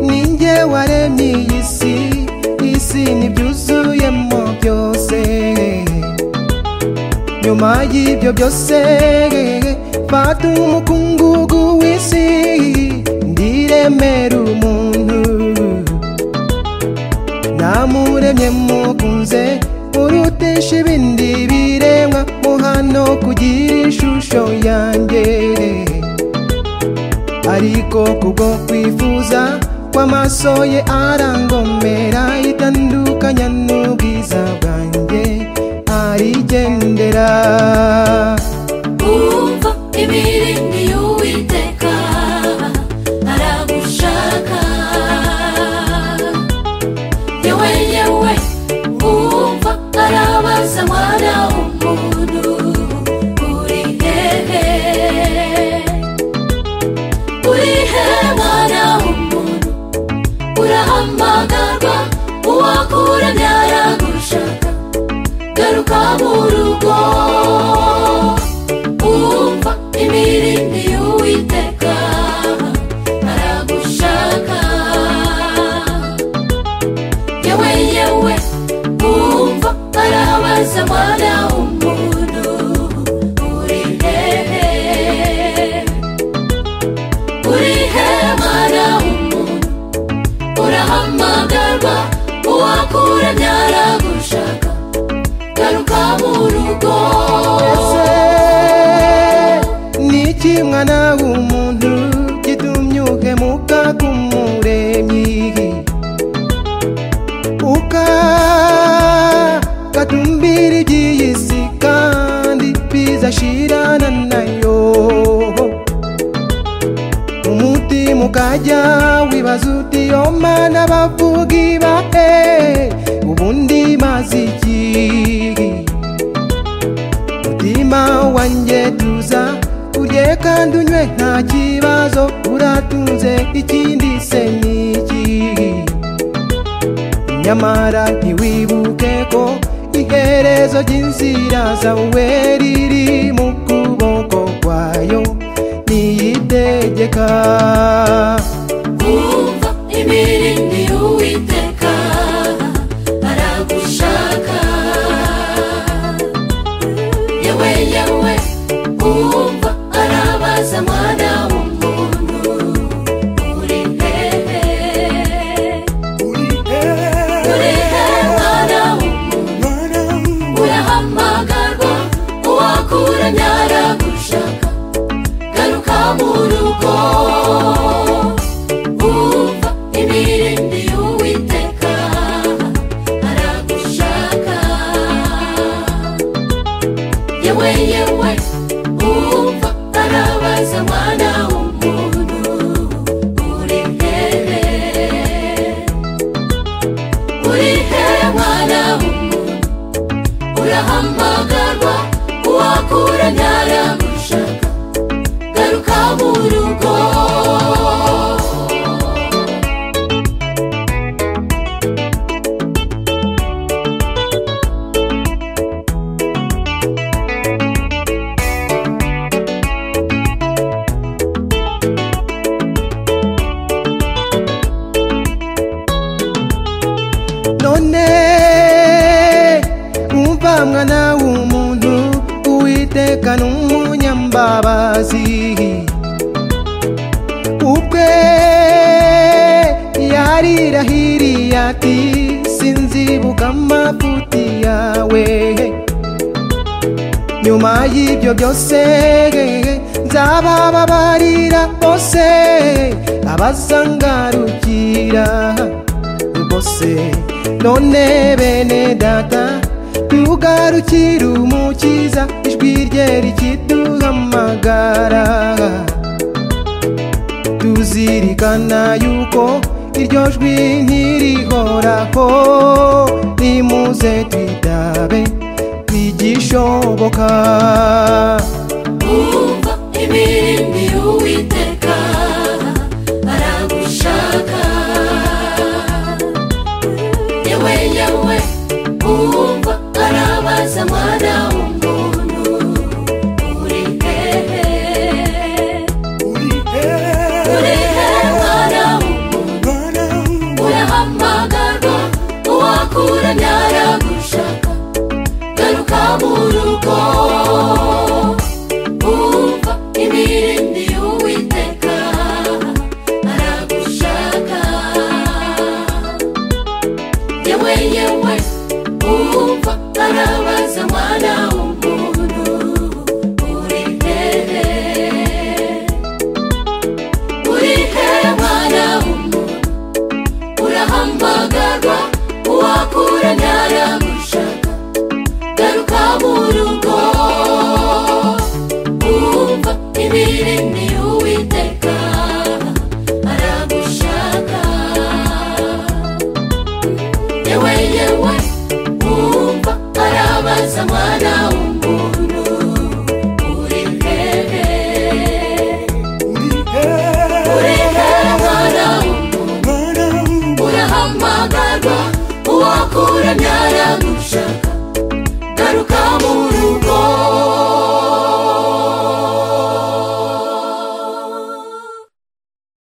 ni njye waremye iyi si isi ntibyuzuyemo byose nyuma y'ibyo byose fata umukungugu w'isi ndiremera umuntu namuremye mukunze urutesha ibindi biremwa muhano kugira ishusho yanjye ariko kubwo kwifuza kw'amaso ye arangomera itandukanya n'ubwiza bwanjye arigendera umva imirindi y'uwiteka aragushaka ye wenyewe umva arabaza mwana umuntu uri hehe uri hehe mwana umuntu urahamagarwa uwakuranye aragushaka garuka mu rugo umva imirindi y'uwiteka aragushaka yewe yewe umva arabaza mwana umuntu uri hehe uri he mwana umuntu urahamagarwa uwakuranye aragushaka garuka mu rugo Ese ni iki mwana w'umuntu gitumye uhemuka k'umuremyi ukagatumbira iby'iyi si kandi biza ashirana nayo umutima ukajya wibaza uti yo mana bavuga ibahe ubundi maze iki mutima wanjye tuza urye kandi unywe nta kibazo uratunze ikindi se ni iki nyamara ntiwibuke ko iherezo ry'inzira zawe riri mu kuboko kwayo niyitegeka umva imirindi y'uwiteka aragushaka yewe yewe umva arabaza mwana w'umuntu uri hehe uri hehe mwana w'umuntu urahamagarwa uwakuranye aragushaka garuka mu rugo umva imirindi y'uwiteka aragushaka yewe yewe umva arabaza mwana w'umuntu uri hehe uri hehe mwana w'umuntu urahamagarwa uwakuranye aragushaka garuka mu rugo none umva mwana w'umuntu uwiteka ni umunyambabazi ubwe yarirahiriye ati sinzibuka amafuti yawe nyuma y'ibyo byose nzabababarira bose abazangarukira bose none bene data tugarukire umukiza ijwi rye rikiduhamagara tuzirikana yuko iryo jwi ntirihoraho nimuze twitabe bigishoboka umva imirindi y'uwiteka aragushaka yewe yewe umva arabaza mwana w'umuntu uri hehe uri hehe guhamagarwa uwakura ntaragushaka